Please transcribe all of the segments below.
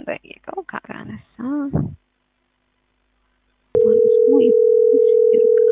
ጠየቀው ካላነሳ ስሙ ዮሐንስ ይርጋ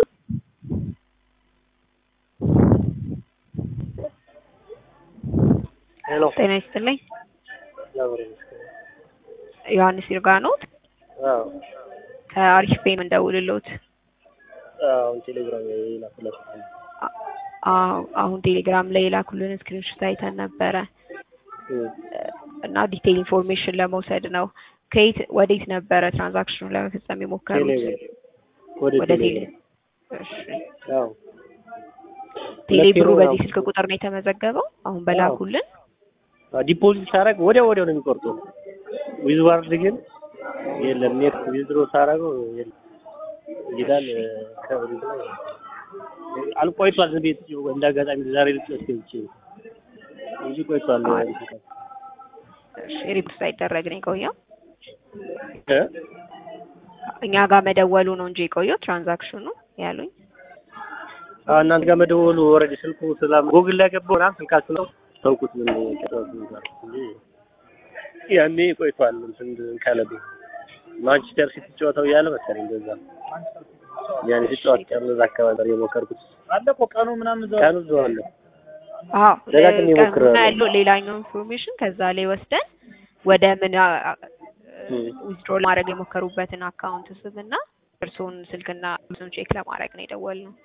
ሄሎ ጤና ይስጥልኝ እግዚአብሔር ይመስገን። ዮሐንስ ይርጋ ኖት አዎ ከአሪፍ ፔ የምንደውልሎት አሁን ቴሌግራም ላይ ላኩላችሁ። አዎ አሁን ቴሌግራም ላይ የላኩልን ስክሪንሾት አይተን ነበረ እም፣ እና ዲቴይል ኢንፎርሜሽን ለመውሰድ ነው። ከየት ወዴት ነበረ ትራንዛክሽኑ ለመፈጸም የሞከሩት? ቴሌ ወደ ወደ ቴሌ ቴሌ እሺ። አዎ ቴሌ ብሩ ሁለት ኪሎ በዚህ ነው። ስልክ ቁጥር ነው የተመዘገበው። አሁን በላኩልን ዲፖዚት ሳደርግ ወዲያው ወዲያው ነው የሚቆርጠው። ዊዝ ዋርድ ግን የለም። ኔት ዊዝድሮ ሳደርገው የለም ይላል። ከብሪ አልቆይቷል። ዝም ብዬ እንደ አጋጣሚ ዛሬ ልጨርስ ገብቼ እንጂ ቆይቷል። አይ። እሺ፣ ሪፖርት ሳይደረግ ነው የቆየው። እ? እኛ ጋር መደወሉ ነው እንጂ የቆየው ትራንዛክሽኑ ያሉኝ። አዎ እናንተ ጋር መደወሉ ኦልሬዲ ስልኩ ስላም ጉግል ላይ ገባሁ ምናምን ስልካችሁ ነው ተውኩት። ምን ጨዋታ ነበር እንጂ ያኔ ቆይቷል። እንትን ካለብኝ ማንቸስተር ሲቲ ጨዋታው እያለ መሰለኝ እንደዛ ያኔ ሲጫወት ቀን እዛ አካባቢ ነበር የሞከርኩት። አለ እኮ ቀኑ ምናምን እዛው ቀኑ እዛው አለ። አዎ ደጋግሜ ቀኑና ሞክሬያለሁ። ያለው ሌላኛው ኢንፎርሜሽን ከዛ ላይ ወስደን ወደ ምን እም። ዊዝድሮ ለማድረግ የሞከሩበትን አካውንት ስም እና እርስዎን ስልክና ስም ቼክ ለማድረግ ነው የደወልነው።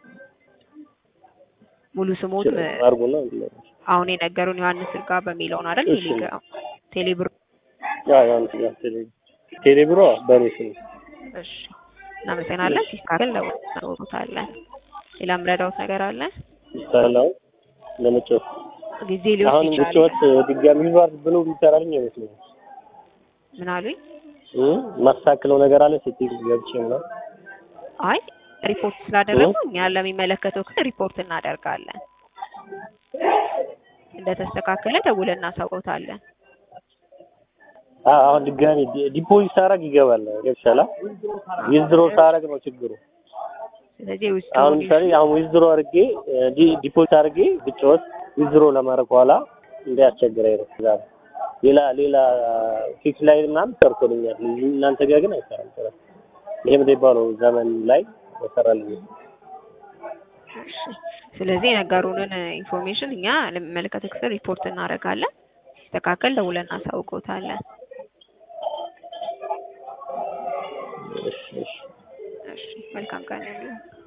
ሙሉ ስሞት አርጉና አሁን የነገሩን ዮሐንስ ይርጋ በሚለው ነው አይደል? እሺ። ቴሌግራም ቴሌብር። ያ ያን ያ ቴሌ ቴሌብሮ በኔ ስም እሺ፣ እናመሰግናለን። ሲስተካከል ለውታለን። ሌላ ምረዳውት ነገር አለ? ይስተላል ለመጫወት ጊዜ ሊወስድ አሁን ይችላል። ብቻወት ድጋሚ ዩዛር ብሎ ቢሰራልኝ አይመስለኝም። ምን አሉኝ? እ ማስተካከለው ነገር አለ ሴቲንግ ገብቼ ነው። አይ ሪፖርት ስላደረጉ እኛ ለሚመለከተው ክፍል ሪፖርት እናደርጋለን። እንደተስተካከለ ደውለን እናሳውቀውታለን። አሁን ድጋሚ ዲ- ዲፖዚት ሳረግ ይገባል ገብሻላ ዊዝድሮ ሳረግ ነው ችግሩ። ስለዚህ ውስጥ አሁን ለምሳሌ አሁን ዊዝድሮ አድርጌ ዲ- ዲፖዚት አድርጌ ብጫወት ዊዝድሮ ለማድረግ በኋላ እንዳያስቸግረኝ ነው። እዛ ነው። ሌላ ሌላ ፊክስ ላይ ምናምን ሰርቶልኛል። እናንተ ጋር ግን አይሰራም። ስራ ይሄ የሚባለው ዘመን ላይ ይሰራልኝ። እሺ። ስለዚህ የነገሩንን ኢንፎርሜሽን እኛ ለሚመለከተው ክፍል ሪፖርት እናደርጋለን። ሲስተካከል ደውለን እናሳውቀውታለን። እሺ እሺ እሺ። መልካም ቀን ይሁንልዎት።